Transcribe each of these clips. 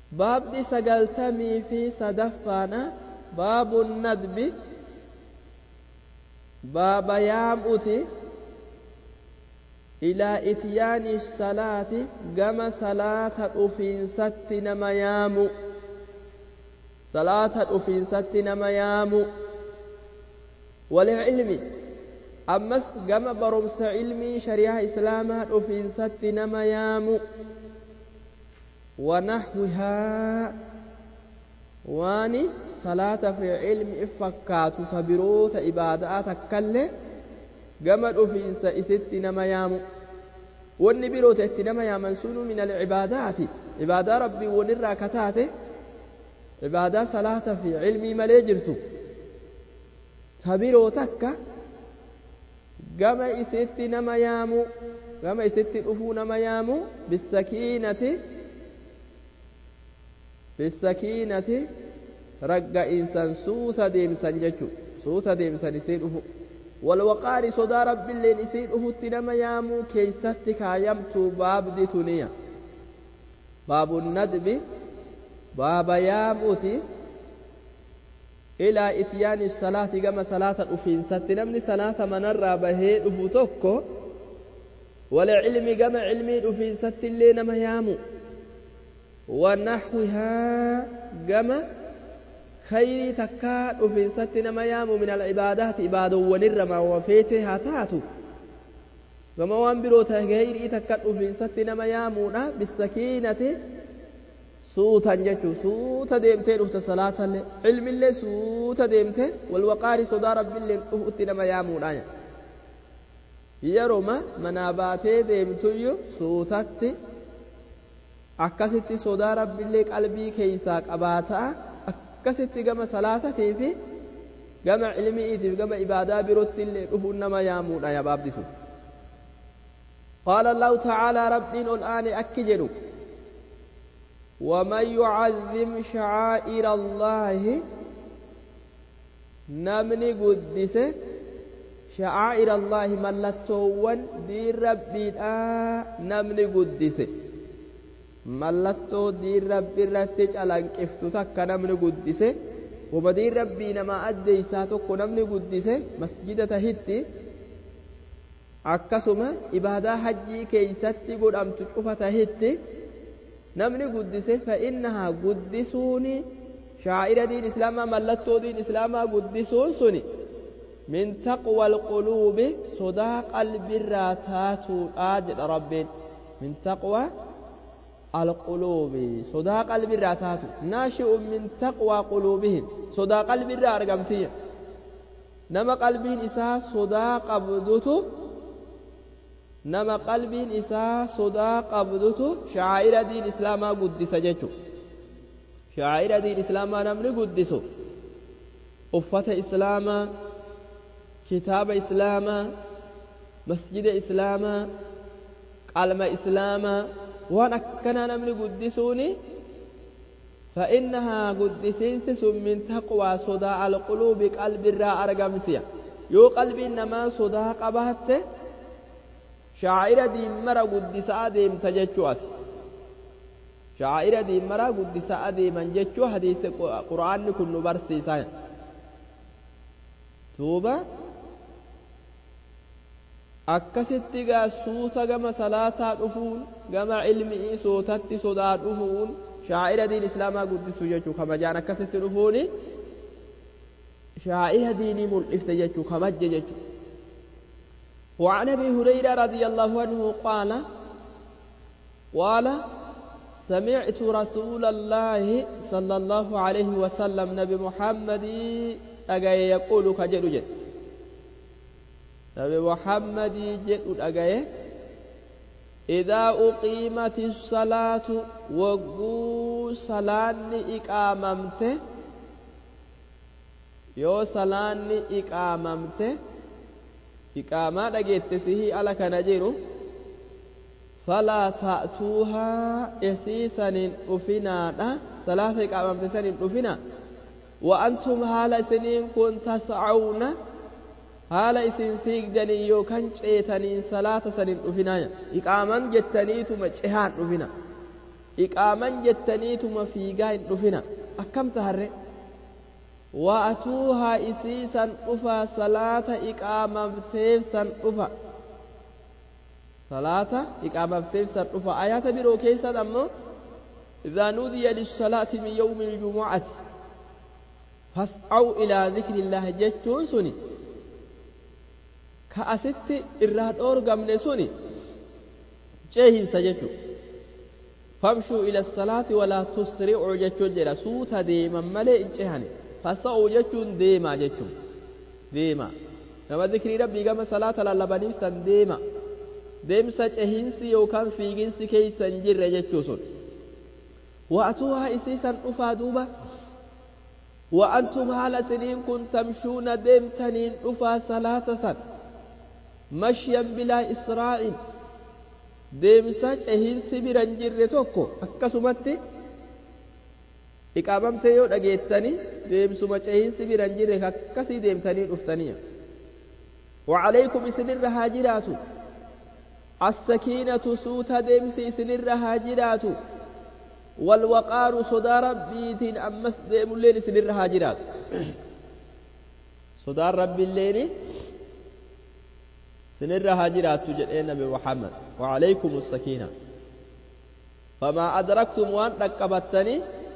baabni sagaltamii fi sadaffaadha baabu nadbi baaba yaamuuti ilaa ityaani salaati gama salaata dhufiinsatti nama yaamu salaata dhufiinsatti nama yaamu walilmi ammas gama barumsa ilmii shariyaa islaamaa dhufiinsatti nama yaamu ونحوها واني صلاة في علم إفكات تبروت إبادات كله قمد في إست نما يامو wanni biroota itti nama yaaman sunu min alcibaadaati ibaadaa rabbii wanirraa kataate ibaadaa salaata fi cilmii malee jirtu ta biroo takka gama isitti nama yaamu gama isitti dhufuu nama yaamu bisakiinati bisakiinati ragga'insan suuta deemsan jechu suuta deemsan isii dhufu walwaqaari sodaa rabbiilleen isii dhufutti nama yaamuu keeysatti kaayamtu baabdi tuniya baabu nadbi baaba yaamuuti ilaa ityaani salaati gama salaata dhufiinsatti namni salaata manarraa bahee dhufu tokko wala cilmi gama cilmii dhufiinsatti illee nama yaamu wanaxwihaa gama khayrii takkaa dhufiinsatti nama yaamu min alcibaadaati ibaadowwanirra maawafeete haa taatu gama waan biroo ta khayrii takka dhufiinsatti nama yaamuudha bisakiinati suutan jechuu suuta deemtee dhufte salaatallee cilmillee suuta deemte walwaqaari sodaa rabbiillee dhufutti nama yaamuudha yeroma manaa baatee deemtuyyu suutatti akkasitti sodaa rabbiillee qalbii keeysaa qabaataa akkasitti gama salaatatii fi gama cilmiitiif gama ibaadaa birootti illee dhufuun nama yaamuudha yabaabditu qaala allahu tacaalaa rabbiin ol aane akki jedhu ومن يعظم شعائر الله نمني قدس شعائر الله ملتوان دين ربي نمني قدس mallattoo diin rabbi irratti calanqiftu takka namni guddise wama diin rabbii namaa addeeysaa tokko namni guddise masjida tahitti akkasuma ibaadaa hajjii keeysatti godhamtu cufa tahitti namni guddise fa'innahaa guddisuuni shaa'ira diin islaamaa mallattoo diin islaamaa guddisuun suni min taqwa alquluubi sodaa qalbirraa taatuudha jedha rabbiin min taqwa القلوب صدا قلب الراتات ناشئ من تقوى قلوبهم صدا قلب الرا أرقمتية نما قلبين إساء صدا قبضته نما قلبين إساء صدا قبضته شعائر دين إسلام قدس جيتو شعائر دين إسلام نمني قدسو أفة إسلام كتاب إسلام مسجد إسلام قلم إسلام waan akkanaa namni guddisuuni فإنها قدسينس من تقوى صدى القلوب قلب الرا أرقمتيا يو قلب إنما صدى قبهت شاعر دي مرة قدس آدم تججوات شاعر دي مرة قدس آدم من ججو حديث قرآن كن برسي سايا توبة akkasitti gaa suuta gama salaataa dhufuun gama ilmii suutatti sodaa dhufuun shaa'ira diin islaamaa guddisu jechuu kabajaan akkasitti dhufuuni shaa'ira diinii mul'ifte jechuu kabajje jechuu وعن ابي هريره رضي الله عنه قال قال سمعت رسول الله صلى الله عليه وسلم نبي محمد أجا يقول كجد جد نبي محمد جد أجاي إذا أقيمت الصلاة وقو صلاة إقاممت يو صلاة إقاممت إقامة دقيت سيه على كنجيرو فلا تأتوها إسيسا أفنا صلاة إقاممت سن أفنا وأنتم هال سنين كنت تسعون haala isin fiigdanii yookaan ceetaniin salaata sanin dhufinaaya iqaaman jettaniituma cehaan dhufina iqaaman jettaniituma fiigaa hin dhufina akkam taharre wa'atuuhaa isii san dhufa salaata iqaamamteef san dhufa salaata iqaamamteef san dhufa ayaata biroo keessan ammoo إذا نودي للصلاة من يوم الجمعة فاسعوا إلى ذكر الله جتشون سني كأست إراد أورغم سني جيهن سجتشو فامشوا إلى الصلاة ولا تسرعوا جتشون جرا سوتا ديما ملئ جهني فاسعوا جتشون ديما جتشون ديما nama zikrii rabbii gama salaata lallabaniif san deema deemsa cehinsi yookaan fiiginsi keeysa hin jirre jechuu sun وأتوها إسيسا أفا دوبا وأنتم هال سنين كن تمشون ديمتنين أفا صلاة سن مشيا بلا إسراء deemsa cehinsi biran jirre tokko akkasumatti iqaamamtee yoo dhageettanii deemsuma cehinsi biran jirre akkasii deemtanii dhuftanii وعليكم إسنر هاجرات السكينة سوت ديمس إسنر هاجرات والوقار صدى ربيتين أمس ديم الليل سنر هاجرات صدى ربي الليل سنر هاجرات تجد النبي محمد وعليكم السكينة فما أدركتم وأن ركبتني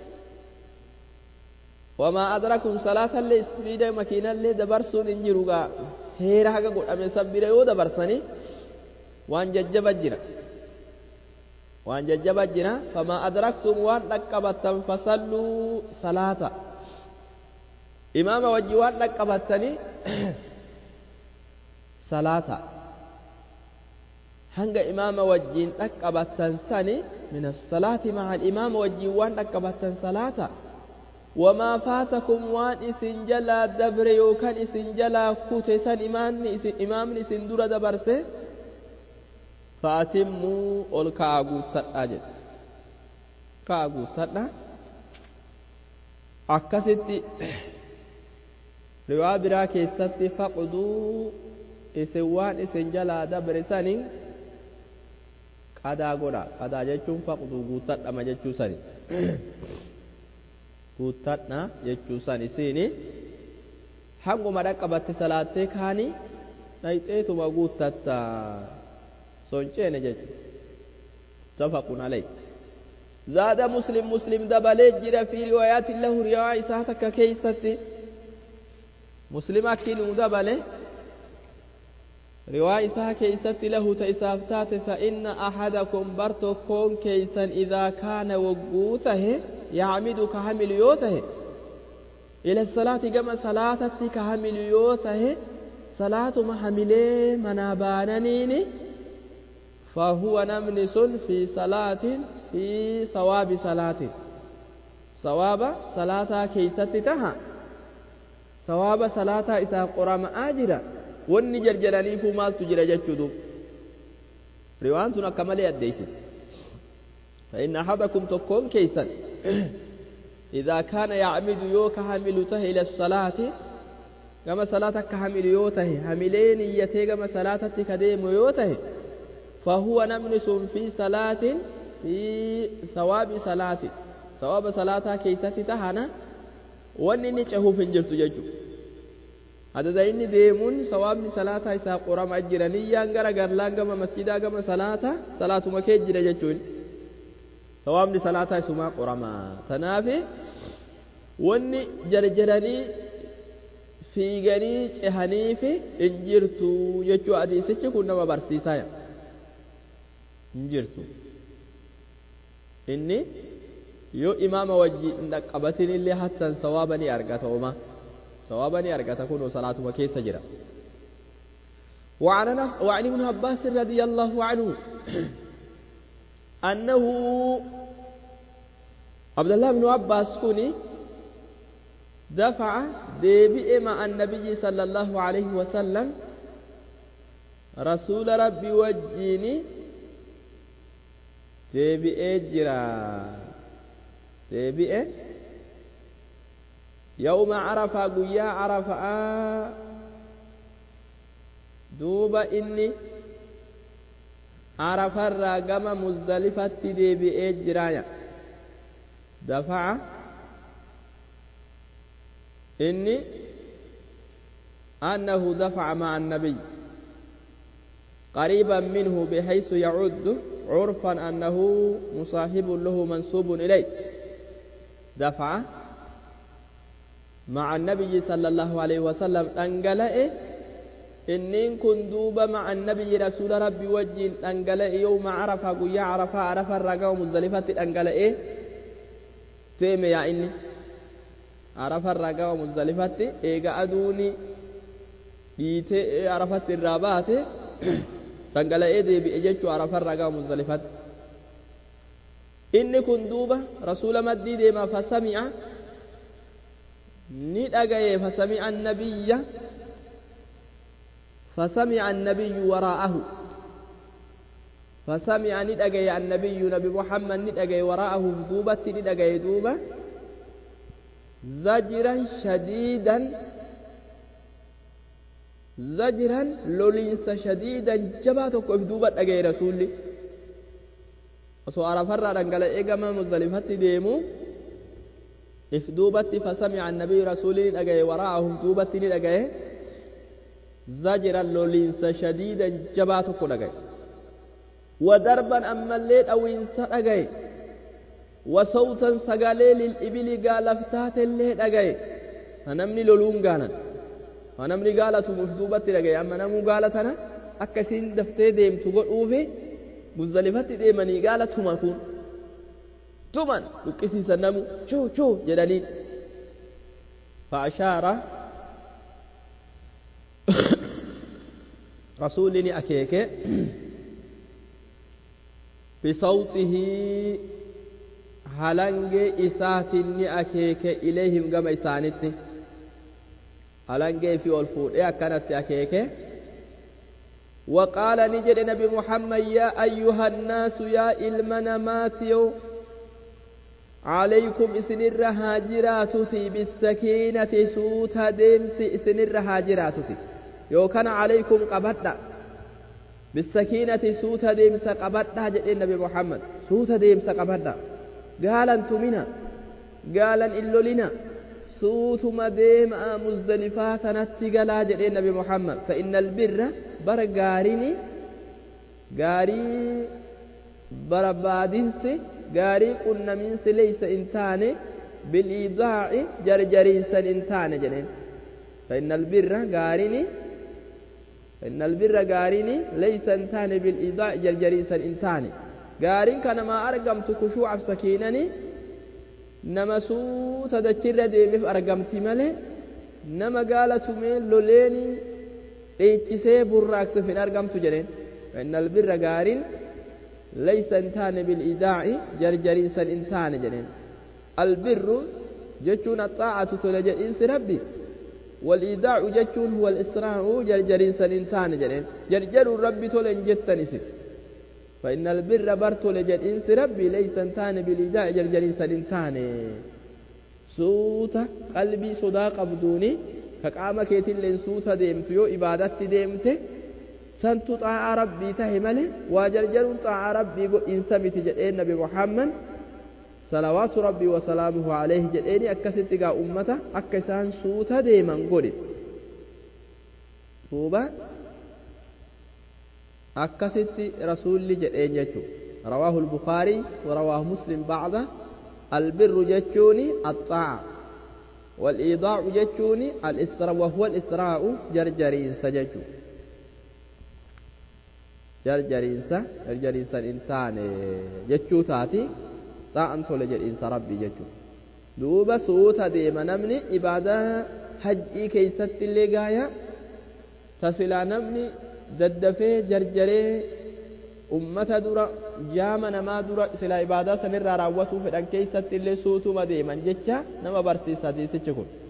وما أدركم صلاة اللي استفيد مكينة اللي دبرسون انجروغا هيرا حقا قد أمي سبيرا يو دبرسني وأن ججبت جرا waan jajjaba jira famaa adraktum waan dhaqqabattan fasalluu salaata imaama wajji waan dhaqqabattanii salaata hanga imaama wajjiin dhaqqabattan sani min assalaati maca alimaama wajjiin waan dhaqqabattan salaata wamaa faatakum waan isin jalaa dabre yookaan isin jalaa kute san imaamni isin dura dabarse faatimmuu ol ka'aa guuttadhaa jedhe ka'aa guuttadha akkasitti riwaa biraa keessatti faqduu isin waan isin jalaa dabre sani qadaa godha qadaa jechuun faqduu guuttadhama jechuu sani guuttadha jechuu san isiini hanguma dhaqqabatte salaattee kaanii dhayxeetuma guuttatta sonceene jechuudha tafaqun alay zaada muslim muslim dabalee jira fi riwaayaati lahu riwaa isaa takka keeysatti muslim akkinuu dabale riwaa isaa keeysatti lahu ta isaaf taate fa inna ahadakum bar tokkoon keeysan idaa kaana wogguu tahe yacmidu ka hamilu yoo tahe ila salaati gama salaatatti ka hamilu yoo tahe salaatuma hamilee manaa baananiini فهو نمنس في صلاة في صواب صلاة صواب صلاة كيست تها صواب صلاة إسا قرام آجرة واني جرجراني فمال تجرى جتشدو روان تنا كمالي الديس فإن أحدكم تكون كيسا إذا كان يعمد يوك حملته إلى الصلاة كما صلاة كحمل يوته حملين يتي كما صلاة كديم يوته فهو نمنس في صلاة في ثواب صلاة ثواب صلاة كيست تهنا واني نچهو فنجرت ججو هذا ديني ديمون ثواب صلاة إسا قرام أجراني يانغرا غرلان غما مسجدا غما صلاة صلاة مكي جرى ججون ثواب صلاة إسما قرام تنافي واني جرجراني fiiganii cehaniifi hin jirtu jechuu hadiisichi kun nama barsiisaa hin jirtu inni yoo imaama wajji hin dhaqqabatin illee hattan sawaaba ni argata uma sawaaba ni argata kunoo salaatuma keessa jira وعن وعن ابن عباس رضي الله عنه أنه عبد الله بن عباس كوني دفع ديبئ مع النبي صلى الله عليه وسلم رسول ربي وجيني ديبئ جرا ديبئ يوم عرفة قيا عرفة دوب إني arafarraa gama muzdalifatti deebi'ee jiraaya dafaca inni أنه دفع مع النبي قريبا منه بحيث يعد عرفا أنه مصاحب له منسوب إليه دفع مع النبي صلى الله عليه وسلم أنقلئ إنين كن دوبا مع النبي رسول ربي وجه أنقلئ يوم عرفة قيا عرفة عرفة الرقاء مزدلفة أنقلئ تيم يا إني عرفة الرقاء مزدلفة إيقا أدوني dhiitee arafatti irraa baate dhangala'ee deebi'e jechuu arafarraa gama muzdalifatti inni kun duuba rasuula maddii deema fasami'a ni dhagaye fasami'a annabiyya fasami'a annabiyyu waraa'ahu fasami'a ni dhagaye annabiyyu nabi muhammad ni dhagaye waraa'ahu duubatti ni dhagaye duuba zajiran shadiidan zajiran loliinsa shadiidan jabaa tokko if duuba dhagaye rasuulli osoo arafarraa dhangala'ee gama muzdalifatti deemu if duubatti fasamica annabiyu rasuulli ni dhagaye waraa'ahu duubatti ni dhagaye zajiran loliinsa shadiidan jabaa tokko dhagaye wadarban ammallee dhawiinsa dhagaye wasawtan sagalee lil'ibili gaalaftaatellee dhagaye namni loluun gaanan namni gaalatuuf duubatti dhagaye amma namuu gaala tana akka isiin daftee deemtu godhuufi muzdalifatti deemanii gaala tuma kun tuman dhuqqisiisan namu chuu chuu jedhaniin fa'ashaara rasuulli ni akeeke bisawxihii halangee isaatiin ni akeeke ileehim gama isaanitti halangee fi ol fuudhee akkanatti akeeke وقال نجد نبي محمد يا أيها الناس يا إلمنا ماتيو عليكم إسن الرهاجراتتي بالسكينة سوتا ديمس إسن الرهاجراتتي يو كان عليكم قبضنا بالسكينة سوتا ديمس قبضنا جد النبي محمد سوتا ديمس قبضنا قال أنتمنا قال إلو لنا suutuma deemaa muzdalifaa tanatti galaa jedhee nabi muhammad fa inna albirra bara gaarini gaarii barbaadinsi gaarii qunnamiinsi leeysa in taane bil'iidaa'i jarjariinsan in taane jedheen fa inna albirra gaarini فإن البر غاريني ليس انتاني بالإيضاء جرجريسا انتاني غارين كان ما أرقمت كشوع سكينني nama suuta dachirra deemeef argamti malee nama gaala tumee loleeni dheechisee burraaqsuuf hin argamtu jedheen فإن البر غارين ليس انتان بالإيداع جرجريسا انتان جنين البر جتون الطاعة تلجئنس ربي والإيداع جتون هو الإسراع جرجريسا انتان جنين جرجر ربي تلن جتنسي فإن البر برت لجد إنس ربي ليس انتان بالإيداع جرجرين سننتان سوتا قلبي صداق بدوني فقام كيتين لين سوتا ديمت يو إبادت ديمت سنت طاع ربي تهمل وجرجر طاع ربي إنسمت جدين نبي محمد صلوات ربي وسلامه عليه جدين أكست قا أمته أكسان سوتا ديما قولي توبا akkasitti rasuulli jedheen jechuu rawaahu albukaarii warawaahu muslim bacda albirru jechuuni axaaca والإيضاع جتوني الإسراء وهو الإسراء جرجرين سججو جرجرين سا جرجرين سا إنسان جتشو تاتي طاعن تولى جرين ربي جتشو دوبا سوتا ديما نمني إبادة حجي كيست اللي قايا تسلا نمني daddafee jarjaree ummata dura jaama namaa dura silaa ibaadaa sanirraa raawwatuu fedhan keessatti illee suutuma deeman jecha nama barsiisa hadiisichi kun